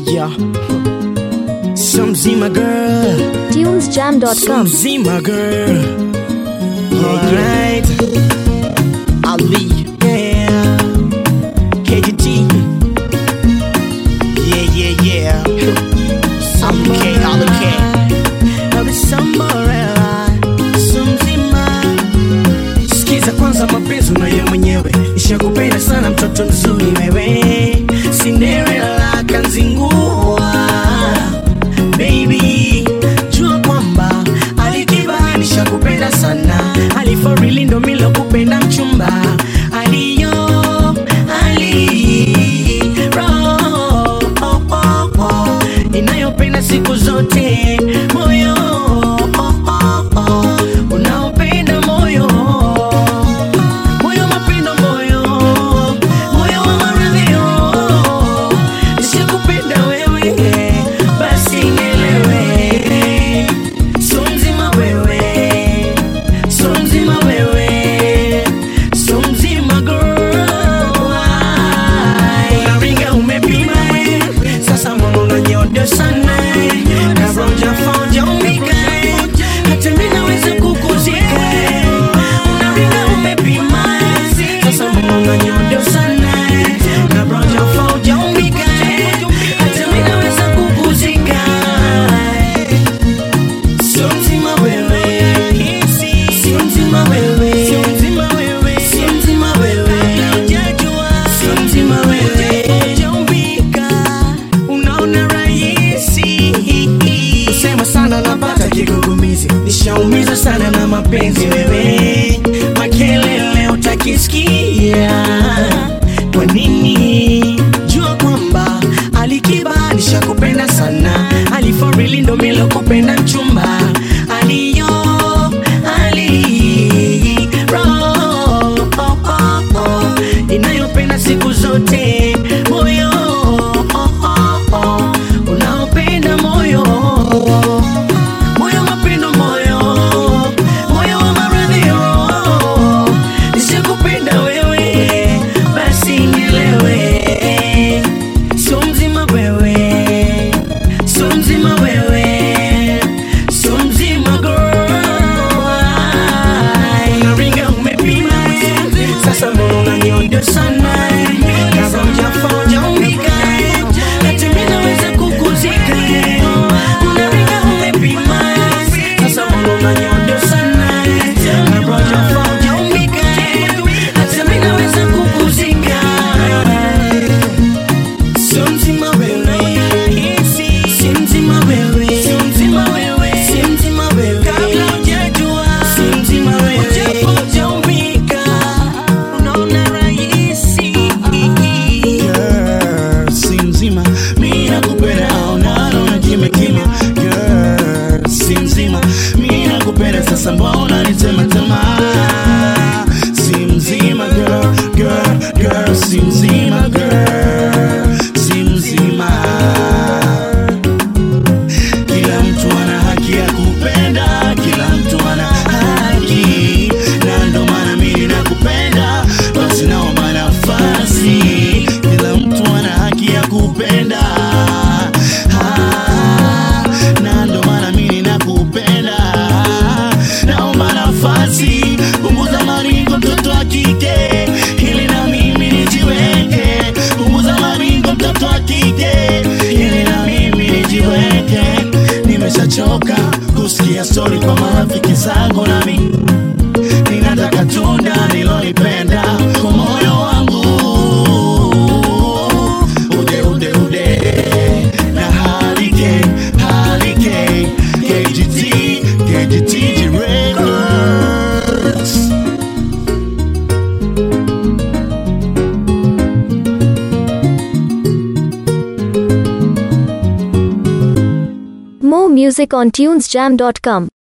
Yeah. Some Zima girl. tunesjam.com. Some Zima girl. Alright. Ali. Yeah. KGT. Yeah, yeah, yeah. Some K, all the K. Now there's some Morella. Some Zima. Sikiza kwanza mapenzi unayo mwenyewe nishakupenda sana mtoto mzuri wewe Cinderella kanzingua baby jua kwamba alikiba nishakupenda sana aliforili ndo milo kupenda mchumba aliyo ali roho oh, oh, oh, inayopenda siku zote moyo oh, oh, oh, unaopenda moyo moyo mapendo moyo moyo wa maradhio nishakupenda wewe basi nielewe so mzima wewe so mzima wewe so mzima girl unaringa umepima eh. sasa mbona unanyoda sana eh. kabla hujafonja umbika eh. hata mimi naweza kukuzika eh. unaringa umepima eh. sasa mbona unanyoda sana eh. kabla hujafonja umbika eh. hata mimi naweza kukuzika eh. Sio mzima wewe, sio mzima wewe, sio mzima wewe, sio mzima wewe, hujajua, sio mzima wewe, hujaumbika, unaona rahisi. Kusema sana napata kigugumizi, nishaumiza sana na mapenzi wewe, makelele utakisikia. Kwa nini? Jua kwamba alikiba alishakupenda sana, aliforili ndo milo kupenda mchumba aliyo ali roho oh, oh, oh, inayopenda siku zote moyo oh, oh, oh, unaopenda moyo moyo mapendo moyo moyo wa maradhio nishakupenda wewe basi nielewe so mzima wewe so mzima wewe so mzima girl unaringa umepima sasa mbona unanyondo sana kabla hujafonja umbika hata mimi naweza kukuzika unaringa umepima sasa mbona unanyondo sana kabla hujafonja umbika hata mimi naweza kukuzika Sio mzima wewe, si mzima wewe, si mzima wewe, si mzima wewe, kabla hujajua, si mzima wewe, japo hujaumbika, unaona rahisi. Girl, si mzima mi nakupenda au nalo na kimya kimya Girl, si mzima mi nakupenda sasa mbona nisema tamaa si mzima girl, girl, girl, si mzima girl, si mzima kila mtu ana haki ya kupenda, kila mtu ana haki, na ndo maana mimi nakupenda, basi naomba nafasi. Kila mtu ana haki ya kupenda, Ah, na ndo maana mimi nakupenda, naomba nafasi, punguza maringo, mtoto wa kike, ili na mimi nijiweke, punguza maringo, mtoto wa kike, ili na mimi nijiweke nimeshachoka kusikia stori kwa marafiki zangu nami ninataka tunda nilolipenda kwa moyo wangu ude ude ude na halike halike KGT KGT Records More music on tunesjam.com.